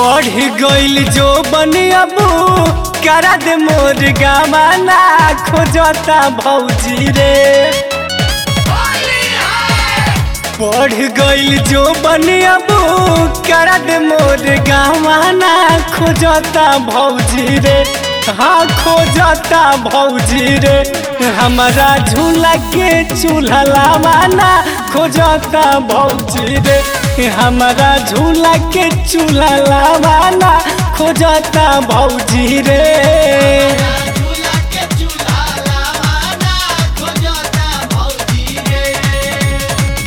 बढ़ गइल जो बनियाबू करा दे मोर गावाना खोजता भौजी रे बढ़ गइल जो बनियाबू करा दे मोर गावाना खोजता भौजी रे हाँ खोजता भौजी रे हमारा झूला के चूल्हा लावाना खोजता भौजी रे हमारा झूला के चूल्हा लावाना खोजता भौजी रे झूला के चूल्हा लावाना खोजता भौजी रे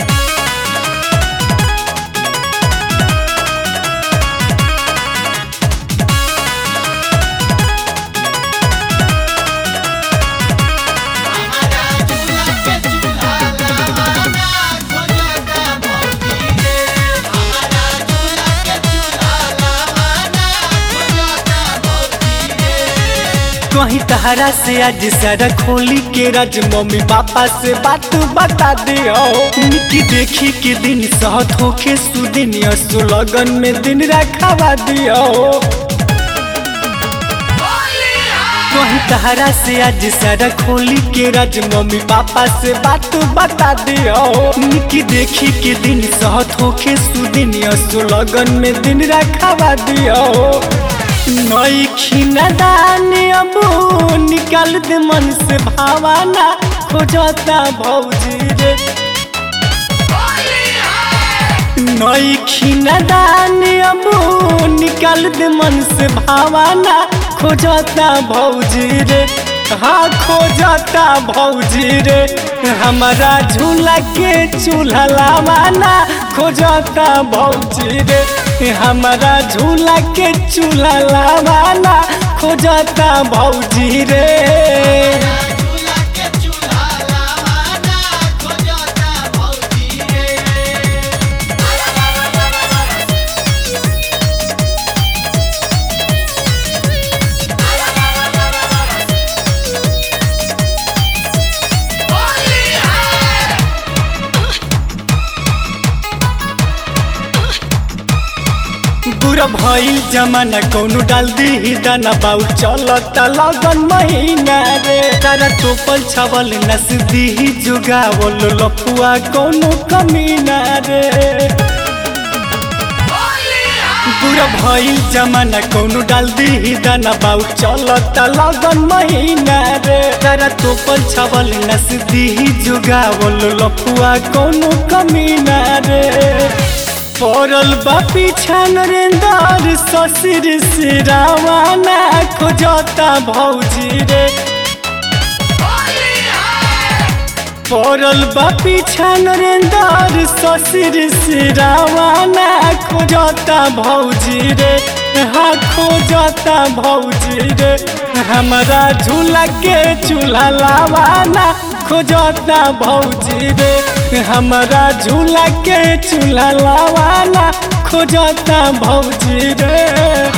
हमारा झूला के चूल्हा लावाना खोजता भौजी रे हमारा झूला के चूल्हा लावाना खोजता भौजी रे कहीं तहरा से आज सारा खोली के राज मम्मी पापा से बात बता दियो निकी देखी के दिन सहत होके सुदिन असु लगन में दिन रखावा दियो कहीं तहरा से आज सारा खोली के राज मम्मी पापा से बात बता दियो निकी देखी के दिन सहत होके सुदिन असु लगन में दिन रखावा दियो नई खिना दानी अबू निकाल दे मन से भावाना खोजता भौजी रे नई खिना दानी अबू निकाल दे मन से भावाना खोजता भौजी रे हाँ खोजता भौजी रे हमारा झूला के चूल्हा लावाना खोजता भौजी रे हमारा झूला के चूल्हा लावाना खोजता भौजी रे झूला के चूल्हा लावाना खोजता भौजी रे बुरा भइल जमाना कौनो डाल दी दाना बाउ चलता लगन महीना रे तारा टोपल छावल नस दी जुगावल लफुआ कौनो कमीना रे बुरा भइल जमाना कौनो डाल दी दाना बाउ चलता लगन महीना रे तारा टोपल छावल नस दी जुगावल लफुआ कौनो कमीना रे पड़ल बा पीछा नरेंदर ससुर सिरावाना खोजता भौजी रे पड़ल बा पीछा नरेंदर ससुर सिरावाना खोजता भौजी रे हाँ खोजता भौजी रे हमारा झूला के चूल्हा लावाना खोजता भौजी रे हमारा झूला के चूल्हा लावाना खोजता भौजी रे